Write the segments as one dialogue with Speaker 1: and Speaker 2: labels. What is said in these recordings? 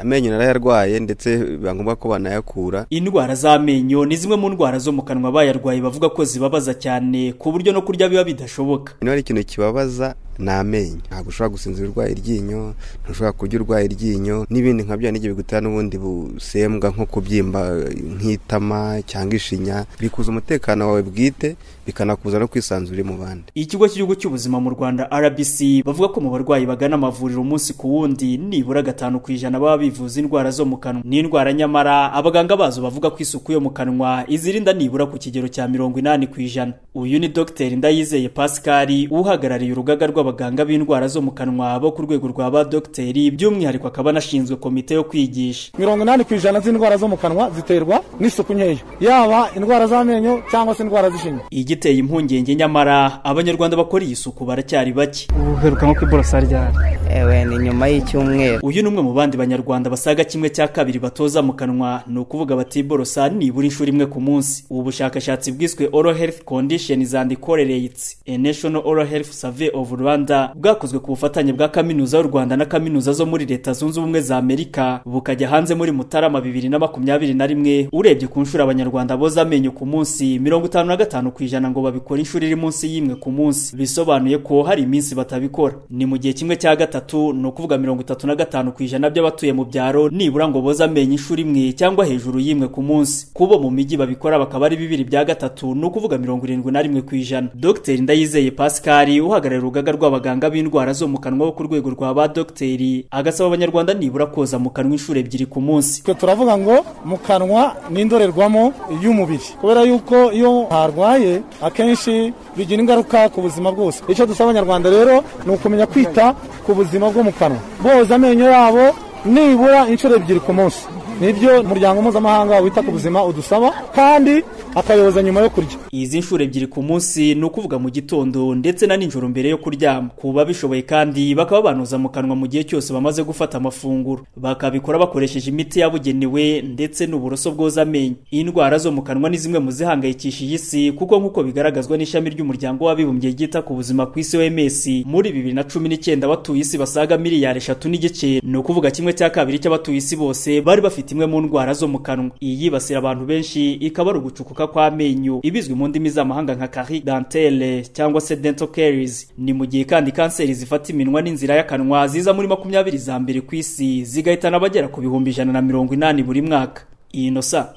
Speaker 1: amenyo narayarwaye ndetse biba ngombwa ko banayakura
Speaker 2: indwara z'amenyo ni zimwe mu ndwara zo mu kanwa bayarwaye bavuga ko zibabaza cyane ku buryo no kurya biba bidashoboka
Speaker 1: niba ari ikintu kibabaza ni amenyo ntabwo ushobora gusinzira urwaye iryinyo ntushobora kurya urwaye iryinyo n'ibindi nka bya n'igihe bigutera n'ubundi busembwa nko kubyimba nk'itama cyangwa ishinya bikuza umutekano wawe bwite bikanakuza no kwisanzura mu bandi
Speaker 2: ikigo cy'igihugu cy'ubuzima mu rwanda rbc bavuga ko mu barwayi bagana amavuriro umunsi ku wundi nibura gatanu ku ijana baba bivuza indwara zo mu kanwa n'indwara nyamara abaganga bazo bavuga ko isuku yo mu kanwa izirinda nibura ku kigero cya mirongo inani ku ijana uyu ni dogiteri ndayizeye pascal uhagarariye urugaga rw'aba abaganga b'indwara zo mu kanwa bo ku rwego rwa ba dogiteri by'umwihariko akaba anashinzwe komite yo kwigisha
Speaker 3: mirongo inani ku ijana z'indwara zo mu kanwa ziterwa n'isuku nkeya yaba indwara z'amenyo cyangwa se indwara z'ishinya
Speaker 2: igiteye impungenge nyamara abanyarwanda bakora iyi suku baracyari bake
Speaker 4: uheruka nko ku iborosa ryari
Speaker 5: ewe ni nyuma y'icyumweru
Speaker 2: uyu ni umwe mu bandi banyarwanda basaga kimwe cya kabiri batoza mu kanwa ni ukuvuga batiborosa nibura inshuro imwe ku munsi ubu bushakashatsi bwiswe oral health conditions and correlates a national oral health survey of rwanda bwakozwe ku bufatanye bwa kaminuza y'u rwanda na kaminuza zo muri leta zunze ubumwe za amerika bukajya hanze muri mutarama bibiri na makumyabiri na rimwe urebye ku nshuro abanyarwanda boza amenyo ku munsi mirongo itanu na gatanu ku ijana ngo babikora inshuro iri munsi y'imwe ku munsi bisobanuye ko hari iminsi batabikora ni mu gihe kimwe cya gatatu ni ukuvuga mirongo itatu na gatanu ku ijana by'abatuye mu byaro nibura ngo boza amenyo inshuro imwe cyangwa hejuru y'imwe ku munsi kubo mu mijyi babikora bakaba ari bibiri bya gatatu ni ukuvuga mirongo irindwi na rimwe ku ijana dogiteri ndayizeye pascal uhagarariye urugaga rwa abaganga b'indwara zo mu kanwa bo ku rwego rwa ba dogiteri agasaba abanyarwanda nibura koza mu kanwa inshuro ebyiri ku munsi
Speaker 3: twe turavuga ngo mu kanwa ni indorerwamo y'umubiri kubera yuko iyo harwaye akenshi bigira ingaruka ku buzima bwose icyo dusaba abanyarwanda rero ni ukumenya kwita ku buzima bwo mu kanwa boza amenyo yabo nibura inshuro ebyiri ku munsi nibyo umuryango mpuzamahanga wita ku buzima udusaba kandi akayoboza nyuma yo kurya
Speaker 2: izi nshuro ebyiri ku munsi ni ukuvuga mu gitondo ndetse na nijoro mbere yo kuryama ku babishoboye kandi bakaba banoza mu kanwa mu gihe cyose bamaze gufata amafunguro bakabikora bakoresheje imiti yabugenewe ndetse n'uburoso bwoza amenyo indwara zo mu kanwa ni zimwe mu zihangayikishije isi kuko nk'uko bigaragazwa n'ishami ry'umuryango w'abibumbye ryita ku buzima ku isi OMS muri bibiri na cumi n'icyenda abatuye isi basaga miliyari eshatu n'igice ni ukuvuga kimwe cya kabiri cy'abatuye isi bose bari bafite imwe mu ndwara zo mu kanwa iyi yibasira abantu benshi ikaba ari ugucukuka kw'amenyo ibizwi mu ndimi z'amahanga nka carie dentelle cyangwa se dental caries ni mu gihe kandi kanseri zifata iminwa n'inzira y'akanwa ziza muri makumyabiri za mbere ku isi zigahitana abagera ku bihumbi ijana na mirongo inani buri mwaka inosa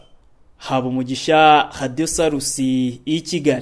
Speaker 2: haba umugisha radiyo sarusi y'i kigali